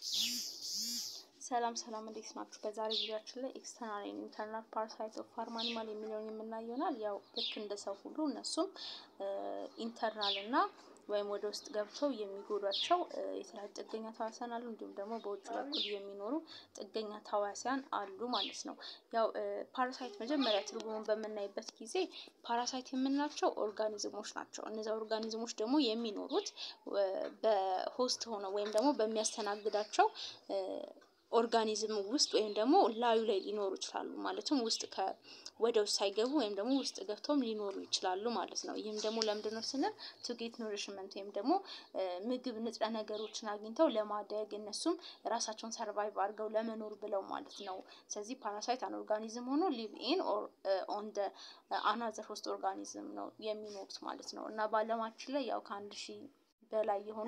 ሰላም ሰላም እንዴት ናችሁ? በዛሬ ቪዲዮአችን ላይ ኤክስተርናል ኤንድ ኢንተርናል ፓራሳይት ኦፍ ፋርም አኒማል የሚለውን የምናየው ይሆናል። ያው ልክ እንደ ሰው ሁሉ እነሱም ኢንተርናል እና ወይም ወደ ውስጥ ገብተው የሚጎዷቸው የተለያዩ ጥገኛ ተዋሲያን አሉ። እንዲሁም ደግሞ በውጭ በኩል የሚኖሩ ጥገኛ ተዋሲያን አሉ ማለት ነው። ያው ፓራሳይት መጀመሪያ ትርጉሙን በምናይበት ጊዜ ፓራሳይት የምንላቸው ኦርጋኒዝሞች ናቸው። እነዚያ ኦርጋኒዝሞች ደግሞ የሚኖሩት በሆስት ሆነው ወይም ደግሞ በሚያስተናግዳቸው ኦርጋኒዝም ውስጥ ወይም ደግሞ ላዩ ላይ ሊኖሩ ይችላሉ። ማለትም ውስጥ ወደ ውስጥ ሳይገቡ ወይም ደግሞ ውስጥ ገብተውም ሊኖሩ ይችላሉ ማለት ነው። ይህም ደግሞ ለምንድን ነው ስንል ቱ ጌት ኖሪሽመንት ወይም ደግሞ ምግብ ንጥረ ነገሮችን አግኝተው ለማደግ እነሱም ራሳቸውን ሰርቫይቭ አድርገው ለመኖር ብለው ማለት ነው። ስለዚህ ፓራሳይት አን ኦርጋኒዝም ሆኖ ሊቭ ኢን ኦን ደ አናዘር ሆስት ኦርጋኒዝም ነው የሚኖሩት ማለት ነው እና በዓለማችን ላይ ያው ከአንድ ሺህ በላይ የሆኑ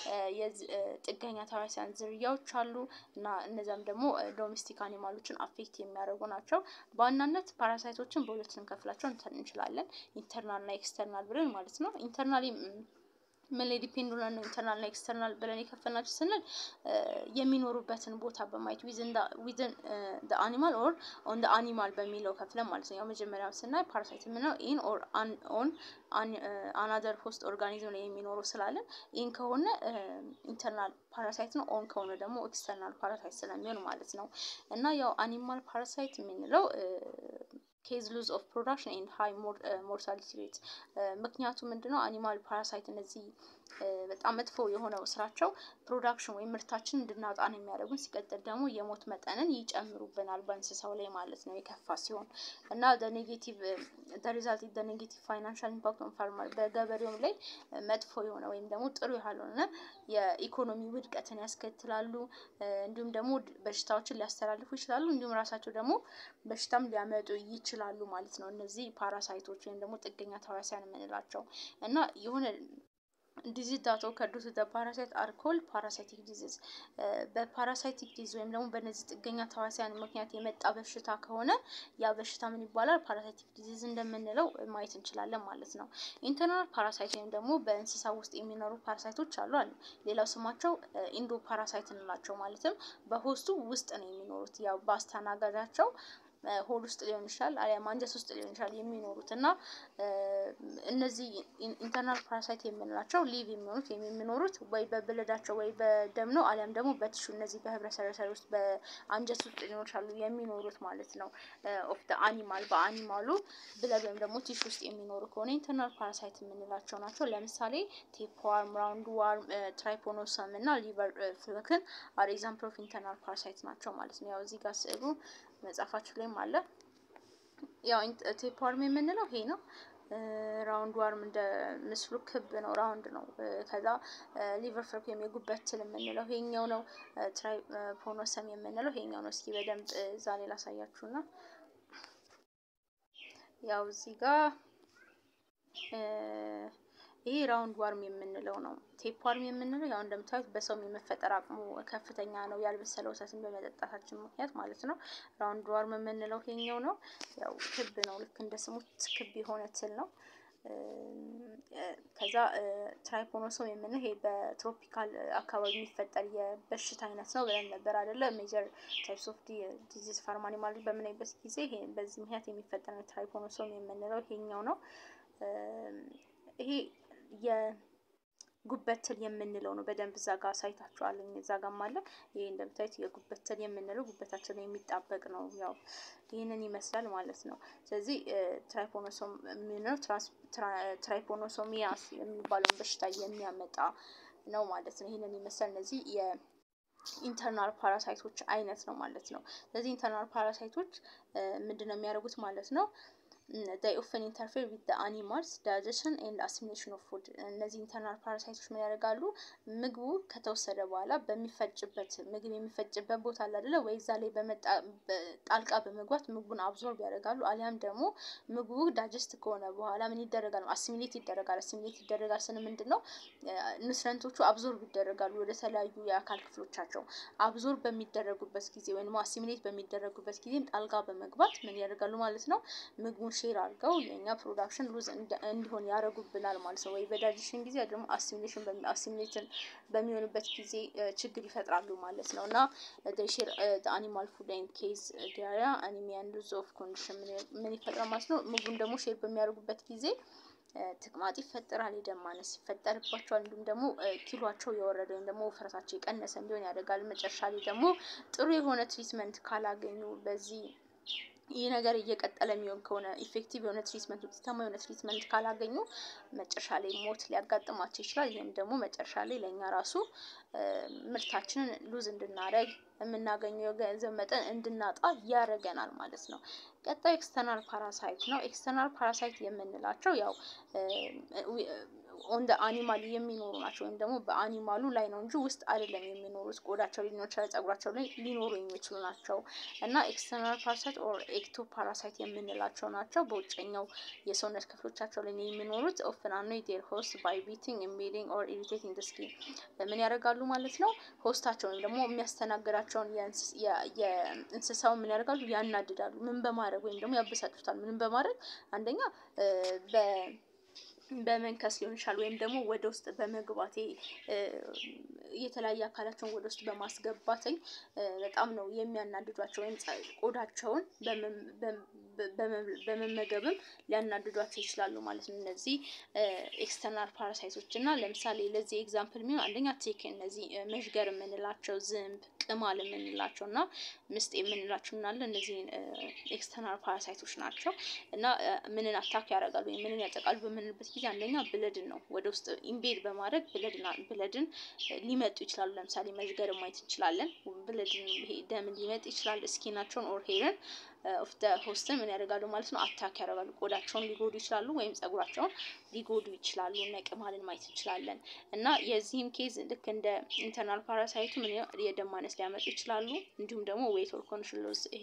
ጥገኛ ተዋሲያን ዝርያዎች አሉ እና እነዚያም ደግሞ ዶሜስቲክ አኒማሎችን አፌክት የሚያደርጉ ናቸው። በዋናነት ፓራሳይቶችን በሁለት ልንከፍላቸው እንችላለን፣ ኢንተርናል እና ኤክስተርናል ብለን ማለት ነው። ኢንተርናሊ ምን ላይ ዲፔንድ ሆነን ነው ኢንተርናል እና ኤክስተርናል ብለን የከፈልናቸው ስንል የሚኖሩበትን ቦታ በማየት ዊዝን ደ አኒማል ኦር ኦን ደ አኒማል በሚለው ከፍለን ማለት ነው። ያው መጀመሪያው ስናይ ፓራሳይት የምንለው ኢን ኦር ኦን አናዘር ሆስት ኦርጋኒዝም ላይ የሚኖሩ ስላለን ኢን ከሆነ ኢንተርናል ፓራሳይት ነው። ኦን ከሆነ ደግሞ ኤክስተርናል ፓራሳይት ስለሚሆን ማለት ነው እና ያው አኒማል ፓራሳይት የምንለው ኬዝ ሉዝ ኦፍ ፕሮዳክሽን ኤንድ ሃይ ሞርታሊቲ ሬት ምክንያቱ ምንድነው? አኒማል ፓራሳይት እነዚህ በጣም መጥፎ የሆነው ስራቸው ፕሮዳክሽን ወይም ምርታችን እንድናጣ ነው የሚያደርጉን። ሲቀጥል ደግሞ የሞት መጠንን ይጨምሩብናል በእንስሳው ላይ ማለት ነው የከፋ ሲሆን እና ኔጌቲቭ ሪዛልት ደ ኔጌቲቭ ፋይናንሻል ኢምፓክት ኦን ፋርመር በገበሬውም ላይ መጥፎ የሆነ ወይም ደግሞ ጥሩ ያልሆነ የኢኮኖሚ ውድቀትን ያስከትላሉ። እንዲሁም ደግሞ በሽታዎችን ሊያስተላልፉ ይችላሉ። እንዲሁም ራሳቸው ደግሞ በሽታም ሊያመጡ ይችላሉ ማለት ነው። እነዚህ ፓራሳይቶች ወይም ደግሞ ጥገኛ ተዋሲያን የምንላቸው እና የሆነ ዲዚዝ ዳት ኦከርድ ቱ ዘ ፓራሳይት አር ኮልድ ፓራሳይቲክ ዲዚዝ በፓራሳይቲክ ዲዚዝ ወይም ደግሞ በእነዚህ ጥገኛ ተዋሲያን ምክንያት የመጣ በሽታ ከሆነ ያ በሽታ ምን ይባላል? ፓራሳይቲክ ዲዚዝ እንደምንለው ማየት እንችላለን ማለት ነው። ኢንተርናል ፓራሳይት ወይም ደግሞ በእንስሳ ውስጥ የሚኖሩ ፓራሳይቶች አሉ አሉ። ሌላው ስማቸው ኢንዶ ፓራሳይት እንላቸው ማለትም በሆስቱ ውስጥ ነው የሚኖሩት ያው በአስተናጋጃቸው ሆድ ውስጥ ሊሆን ይችላል አሊያም አንጀት ውስጥ ሊሆን ይችላል የሚኖሩት እና እነዚህ ኢንተርናል ፓራሳይት የምንላቸው ሊቭ የሚሆኑት ወይም የሚኖሩት ወይ በብለዳቸው ወይ በደም ነው አሊያም ደግሞ በቲሹ እነዚህ በህብረ ሰረሰር ውስጥ በአንጀት ውስጥ ሊሆን ይችላሉ የሚኖሩት ማለት ነው። ኦፍ ደ አኒማል በአኒማሉ ብለድ ወይም ደግሞ ቲሹ ውስጥ የሚኖሩ ከሆነ ኢንተርናል ፓራሳይት የምንላቸው ናቸው። ለምሳሌ ቴፕዋርም፣ ራውንድ ዋርም፣ ትራይፖኖሰም እና ሊቨር ፍለክን አር ኤግዛምፕል ኦፍ ኢንተርናል ፓራሳይት ናቸው ማለት ነው። ያው እዚህ ጋር ስዕሉ መጽሐፋችሁ ላይም አለ። ያው ቴፕዋርም የምንለው ይሄ ነው። ራውንድ ዋርም እንደ ምስሉ ክብ ነው፣ ራውንድ ነው። ከዛ ሊቨር ፍለክ ወይም የጉበት ትል የምንለው ይሄኛው ነው። ትራይፖኖሰም የምንለው ይሄኛው ነው። እስኪ በደንብ እዛ ላይ ላሳያችሁና ያው እዚህ ጋር ይሄ ራውንድ ዋርም የምንለው ነው። ቴፕ ዋርም የምንለው ያው እንደምታዩት በሰውም የመፈጠር አቅሙ ከፍተኛ ነው፣ ያልበሰለ ወተትን በመጠጣታችን ምክንያት ማለት ነው። ራውንድ ዋርም የምንለው ይሄኛው ነው። ያው ክብ ነው፣ ልክ እንደ ስሙ ክብ የሆነ ትል ነው። ከዛ ትራይፖኖሶም የምንለው ይሄ በትሮፒካል አካባቢ የሚፈጠር የበሽታ አይነት ነው ብለን ነበር አይደለ? ሜጀር ታይፕስ ኦፍ ዲዚዝ ፋርም አኒማል በምናይበት ጊዜ ይሄ በዚህ ምክንያት የሚፈጠር ትራይፖኖሶም የምንለው ይሄኛው ነው። ይሄ የጉበት ትል የምንለው ነው። በደንብ እዛ ጋር ሳይታችኋለኝ እዛ ጋርም አለ። ይሄ እንደምታዩት የጉበት ትል የምንለው ጉበታችን ላይ የሚጣበቅ ነው። ያው ይህንን ይመስላል ማለት ነው። ስለዚህ ትራይፖኖሶም የምንለው ትራይፖኖሶሚያስ የሚባለውን በሽታ የሚያመጣ ነው ማለት ነው። ይህንን ይመስላል። እነዚህ የኢንተርናል ፓራሳይቶች አይነት ነው ማለት ነው። ስለዚህ ኢንተርናል ፓራሳይቶች ምንድን ነው የሚያደርጉት ማለት ነው ዳይ ኦፍን ኢንተርፌር ዊዝ ዘ አኒማልስ ዳይጀሽን ኤንድ አሲሚሌሽን ኦፍ ፉድ። እነዚህ ኢንተርናል ፓራሳይቶች ምን ያደርጋሉ? ምግቡ ከተወሰደ በኋላ በሚፈጭበት ምግብ የሚፈጭበት ቦታ አለ አይደለ ወይ? እዛ ላይ ጣልቃ በመግባት ምግቡን አብዞርብ ያደርጋሉ። አሊያም ደግሞ ምግቡ ዳይጀስት ከሆነ በኋላ ምን ይደረጋል? አሲሚሌት ይደረጋል። አሲሚሌት ይደረጋል ስን ምንድን ነው ኑትረንቶቹ አብዞርብ ይደረጋሉ ወደ ተለያዩ የአካል ክፍሎቻቸው። አብዞርብ በሚደረጉበት ጊዜ ወይም አሲሚሌት በሚደረጉበት ጊዜም ጣልቃ በመግባት ምን ያደርጋሉ ማለት ነው ምግቡን ሼር አድርገው የእኛ ፕሮዳክሽን ሉዝ እንዲሆን ያደርጉብናል ማለት ነው። ወይ በዳይጀሽን ጊዜ ደግሞ አሲሚሌሽን አሲሚሌትን በሚሆንበት ጊዜ ችግር ይፈጥራሉ ማለት ነው። እና ሼር አኒማል ፉድ ኤንድ ኬዝ ዲያሪያ አኒሚያን ሉዝ ኦፍ ኮንዲሽን ምን ይፈጥራል ማለት ነው። ምግቡን ደግሞ ሼር በሚያደርጉበት ጊዜ ተቅማጥ ይፈጠራል፣ የደም ማነስ ይፈጠርባቸዋል። እንዲሁም ደግሞ ኪሏቸው የወረደ ወይም ደግሞ ውፍረታቸው የቀነሰ እንዲሆን ያደርጋል። መጨረሻ ላይ ደግሞ ጥሩ የሆነ ትሪትመንት ካላገኙ በዚህ ይህ ነገር እየቀጠለ የሚሆን ከሆነ ኢፌክቲቭ የሆነ ትሪትመንት ውጤታማ የሆነ ትሪትመንት ካላገኙ መጨረሻ ላይ ሞት ሊያጋጥማቸው ይችላል። ይህም ደግሞ መጨረሻ ላይ ለእኛ ራሱ ምርታችንን ሉዝ እንድናደርግ የምናገኘው የገንዘብ መጠን እንድናጣ ያደርገናል ማለት ነው። ቀጣዩ ኤክስተርናል ፓራሳይት ነው። ኤክስተርናል ፓራሳይት የምንላቸው ያው ኦን አኒማል የሚኖሩ ናቸው ወይም ደግሞ በአኒማሉ ላይ ነው እንጂ ውስጥ አይደለም የሚኖሩት። ቆዳቸው ሊኖር ይችላል፣ ጸጉራቸው ላይ ሊኖሩ የሚችሉ ናቸው እና ኤክስተርናል ፓራሳይት ኦር ኤክቶ ፓራሳይት የምንላቸው ናቸው። በውጨኛው የሰውነት ክፍሎቻቸው ላይ የሚኖሩት ኦፍን አኖይ ዴር ሆስት ባይ ቢቲንግ ኢምቤዲንግ ኦር ኢሪቴቲንግ ደ ስኪን ምን ያደርጋሉ ማለት ነው። ሆስታቸው ወይም ደግሞ የሚያስተናግዳቸውን የእንስሳውን ምን ያደርጋሉ ያናድዳሉ። ምን በማድረግ ወይም ደግሞ ያበሳጩታል። ምንም በማድረግ አንደኛ በ በመንከስ ሊሆን ይችላል ወይም ደግሞ ወደ ውስጥ በመግባቴ የተለያየ አካላቸውን ወደ ውስጥ በማስገባትኝ በጣም ነው የሚያናድዷቸው ወይም ቆዳቸውን በመመገብም ሊያናድዷቸው ይችላሉ ማለት ነው። እነዚህ ኤክስተርናል ፓራሳይቶች እና ለምሳሌ ለዚህ ኤግዛምፕል የሚሆን አንደኛ ቴክ እነዚህ መዥገር የምንላቸው ዝንብ፣ ቅማል የምንላቸው እና ምስጥ የምንላቸው እናለ እነዚህ ኤክስተርናል ፓራሳይቶች ናቸው እና ምንን አታክ ያደርጋሉ ወይም ምንን ያጠቃሉ በምንልበት ጊዜ አንደኛ ብለድን ነው ወደ ውስጥ ኢምቤድ በማድረግ ብለድን ሊመጡ ይችላሉ። ለምሳሌ መዥገር ማየት እንችላለን። ብለድን ይሄ ደምን ሊመጥ ይችላል። ስኪናቸውን ኦር ሄርን ኦፍ ደ ሆስትን ምን ያደርጋሉ ማለት ነው አታክ ያደርጋሉ። ቆዳቸውን ሊጎዱ ይችላሉ ወይም ጸጉራቸውን ሊጎዱ ይችላሉ። እነ ቅማልን ማየት እንችላለን እና የዚህም ኬዝ ልክ እንደ ኢንተርናል ፓራሳይቱ ምን የደም ማነስ ሊያመጡ ይችላሉ። እንዲሁም ደግሞ ዌት ኦር ኮንዲሽን ሎስ ይሄ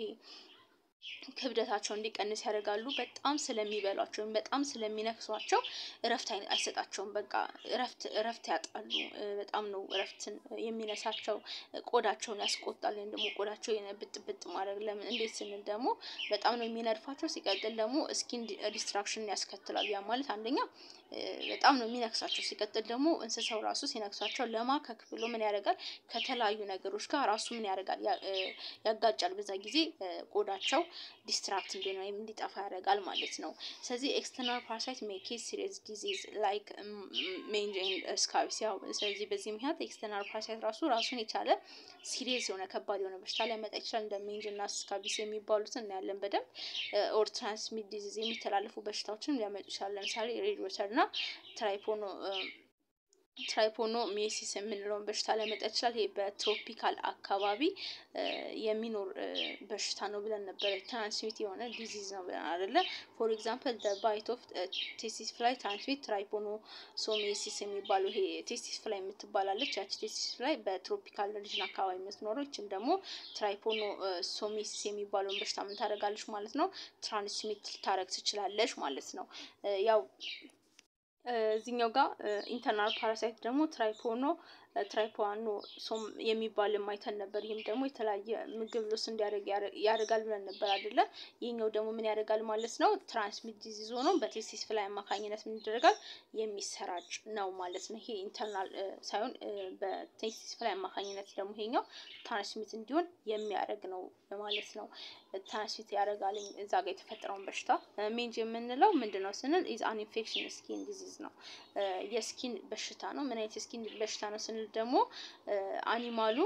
ክብደታቸው እንዲቀንስ ያደርጋሉ። በጣም ስለሚበሏቸው ወይም በጣም ስለሚነክሷቸው እረፍት አይሰጣቸውም። በቃ እረፍት እረፍት ያጣሉ። በጣም ነው እረፍትን የሚነሳቸው። ቆዳቸውን ያስቆጣል። ወይም ደግሞ ቆዳቸው ብጥ ብጥ ማድረግ ለምን እንዴት ስንል ደግሞ በጣም ነው የሚነድፋቸው። ሲቀጥል ደግሞ ስኪን ዲስትራክሽን ያስከትላሉ። ያ ማለት አንደኛ በጣም ነው የሚነክሳቸው። ሲቀጥል ደግሞ እንስሳው ራሱ ሲነክሳቸው ለማከክ ብሎ ምን ያደርጋል ከተለያዩ ነገሮች ጋር ራሱ ምን ያደርጋል ያጋጫል። በዛ ጊዜ ቆዳቸው ዲስትራክት እንዲሆን ወይም እንዲጠፋ ያደርጋል ማለት ነው። ስለዚህ ኤክስተርናል ፓራሳይት ሜኬዝ ሲሪየስ ዲዚዝ ላይክ ሜንጅ ኤንድ ስካቢስ ያው ስለዚህ በዚህ ምክንያት ኤክስተርናል ፓራሳይት ራሱ ራሱን የቻለ ሲሪየስ የሆነ ከባድ የሆነ በሽታ ሊያመጣ ይችላል። እንደ ሜንጅ እና ስካቢስ የሚባሉትን እናያለን በደንብ ኦር ትራንስሚት ዲዚዝ የሚተላለፉ በሽታዎችን ሊያመጡ ይችላል። ለምሳሌ ሬድ ወተር እና ትራይፖኖ ትራይፖኖ ሜሲስ የምንለውን በሽታ ሊያመጣ ይችላል። ይሄ በትሮፒካል አካባቢ የሚኖር በሽታ ነው ብለን ነበረ። ትራንስሚት የሆነ ዲዚዝ ነው ብለን አይደለ? ፎር ኤግዛምፕል ባይት ኦፍ ቴስቲስ ፍላይ ትራንስሚት ትራይፖኖ ሶሜሲስ የሚባለው ይሄ ቴስቲስ ፍላይ የምትባላለች ያቺ ቴስቲስ ፍላይ በትሮፒካል ሪጅን አካባቢ የምትኖረው ይችም ደግሞ ትራይፖኖ ሶሜሲስ የሚባለውን በሽታ ምን ታደርጋለች ማለት ነው? ትራንስሚት ልታደርግ ትችላለች ማለት ነው። ያው እዚህኛው ጋር ኢንተርናል ፓራሳይት ደግሞ ትራይፖኖ ትራይፖዋኖ ሶም የሚባል ማይተን ነበር። ይህም ደግሞ የተለያየ ምግብ ሎስ እንዲያደርግ ያደርጋል ብለን ነበር አይደለ? ይህኛው ደግሞ ምን ያደርጋል ማለት ነው? ትራንስሚት ዲዚዝ ሆኖ በቴስቲስ ፍላይ አማካኝነት ምን ይደረጋል የሚሰራጭ ነው ማለት ነው። ይሄ ኢንተርናል ሳይሆን በቴስቲስ ፍላይ አማካኝነት ደግሞ ይሄኛው ትራንስሚት እንዲሆን የሚያደርግ ነው ማለት ነው። ትራንስሚት ያደርጋል እዛ ጋር የተፈጠረውን በሽታ። ሜንጅ የምንለው ምንድን ነው ስንል ኢዝ አን ኢንፌክሽን ስኪን ዲዚዝ ነው። የስኪን በሽታ ነው። ምን አይነት የስኪን በሽታ ነው ስንል ደግሞ አኒማሉ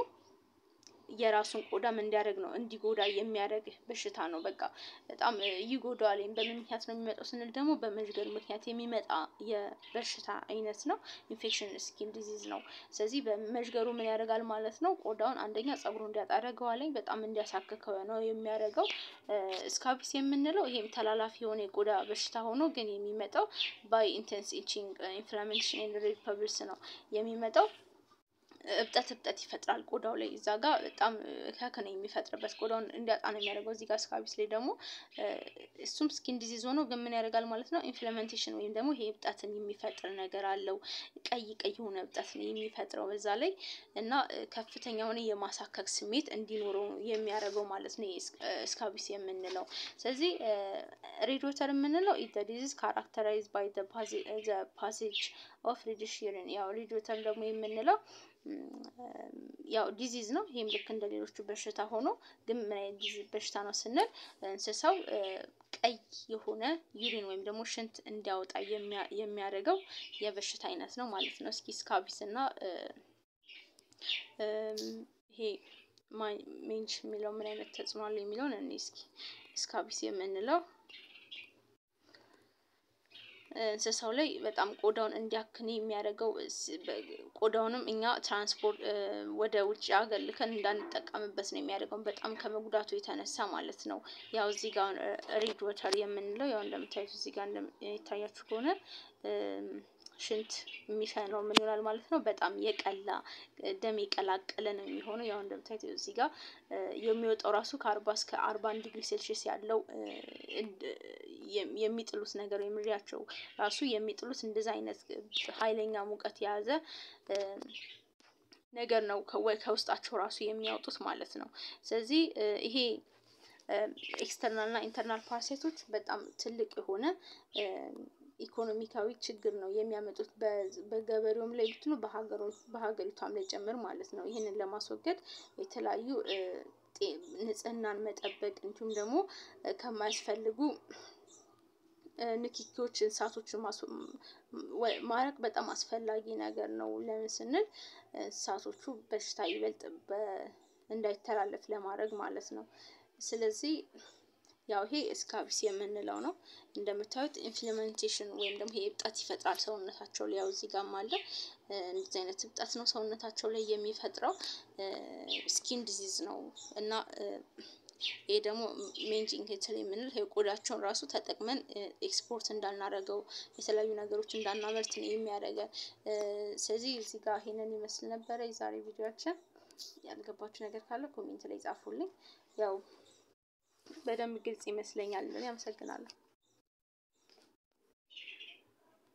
የራሱን ቆዳ ምን እንዲያደርግ ነው እንዲጎዳ የሚያደርግ በሽታ ነው። በቃ በጣም ይጎዳዋል። ወይም በምን ምክንያት ነው የሚመጣው ስንል ደግሞ በመዥገር ምክንያት የሚመጣ የበሽታ አይነት ነው። ኢንፌክሽን ስኪን ዲዚዝ ነው። ስለዚህ በመዥገሩ ምን ያደርጋል ማለት ነው ቆዳውን አንደኛ ጸጉሩ እንዲያጣ ያደርገዋል። በጣም እንዲያሳክከው ነው የሚያደርገው። ስካቢስ የምንለው ይሄም ተላላፊ የሆነ የቆዳ በሽታ ሆኖ ግን የሚመጣው ባይ ኢንቴንስ ኢቺንግ ኢንፍላሜሽን ኤንድ ሬድ ፐብልስ ነው የሚመጣው እብጠት እብጠት ይፈጥራል ቆዳው ላይ እዛ ጋር በጣም ከክነ የሚፈጥርበት ቆዳውን እንዲያጣ ነው የሚያደርገው። እዚህ ጋር ስካቢስ ላይ ደግሞ እሱም ስኪን ዲዚዝ ሆኖ ግን ምን ያደርጋል ማለት ነው ኢንፍላሜንቴሽን ወይም ደግሞ ይሄ እብጠትን የሚፈጥር ነገር አለው። ቀይ ቀይ የሆነ እብጠት ነው የሚፈጥረው በዛ ላይ እና ከፍተኛ የሆነ የማሳከክ ስሜት እንዲኖረው የሚያደርገው ማለት ነው ስካቢስ የምንለው። ስለዚህ ሬድ ወተር የምንለው ኢት ዲዚዝ ካራክተራይዝ ባይ ፓሴጅ ኦፍ ሪዲሽ ዩሪን ያው ሬድ ወተር ደግሞ የምንለው ያው ዲዚዝ ነው። ይሄም ልክ እንደ ሌሎቹ በሽታ ሆኖ ግን ምን አይነት ዲዚዝ በሽታ ነው ስንል እንስሳው ቀይ የሆነ ዩሪን ወይም ደግሞ ሽንት እንዲያወጣ የሚያደርገው የበሽታ አይነት ነው ማለት ነው። እስኪ ስካቢስ እና ይሄ ሜንሽ የሚለው ምን አይነት ተጽዕኖ አለው የሚለውን እኔ እስኪ ስካቢስ የምንለው እንስሳው ላይ በጣም ቆዳውን እንዲያክን የሚያደርገው ቆዳውንም እኛ ትራንስፖርት ወደ ውጭ ሀገር ልከን እንዳንጠቀምበት ነው የሚያደርገው በጣም ከመጉዳቱ የተነሳ ማለት ነው። ያው እዚህ ጋር ሬድ ወተር የምንለው ያው እንደምታዩት እዚህ ጋር እንደሚታያችሁ ከሆነ ሽንት የሚሸነው ምን ይሆናል ማለት ነው። በጣም የቀላ ደም የቀላቀለ ነው የሚሆነው። ያው እንደምታዩት እዚህ ጋር የሚወጣው ራሱ ከአርባ እስከ አርባ አንድ ዲግሪ ሴልሺየስ ያለው የሚጥሉት ነገር የሚሪያቸው ራሱ የሚጥሉት እንደዛ አይነት ኃይለኛ ሙቀት የያዘ ነገር ነው ከውስጣቸው ራሱ የሚያወጡት ማለት ነው። ስለዚህ ይሄ ኤክስተርናል እና ኢንተርናል ፓራሳይቶች በጣም ትልቅ የሆነ ኢኮኖሚካዊ ችግር ነው የሚያመጡት በገበሬውም ላይ ብትሉ በሀገሪቷም ላይ ጭምር ማለት ነው። ይህንን ለማስወገድ የተለያዩ ንጽህናን መጠበቅ እንዲሁም ደግሞ ከማያስፈልጉ ንኪኪዎች እንስሳቶችን ማራቅ በጣም አስፈላጊ ነገር ነው። ለምን ስንል እንስሳቶቹ በሽታ ይበልጥ እንዳይተላለፍ ለማድረግ ማለት ነው። ስለዚህ ያው ይሄ ስካቢስ የምንለው ነው። እንደምታዩት ኢንፍላሜንቴሽን ወይም ደግሞ ይሄ እብጠት ይፈጥራል ሰውነታቸው ላይ ያው እዚህ ጋርም አለ እንደዚህ አይነት እብጠት ነው ሰውነታቸው ላይ የሚፈጥረው ስኪን ዲዚዝ ነው። እና ይሄ ደግሞ ሜንጂንግ ሄትል የምንል ቆዳቸውን ራሱ ተጠቅመን ኤክስፖርት እንዳናረገው የተለያዩ ነገሮች እንዳናመርት ነው የሚያደርገን። ስለዚህ እዚህ ጋር ይሄንን ይመስል ነበረ የዛሬ ቪዲዮአችን። ያልገባችሁ ነገር ካለ ኮሜንት ላይ ጻፉልኝ። ያው በደንብ ግልጽ ይመስለኛል። እኔ አመሰግናለሁ።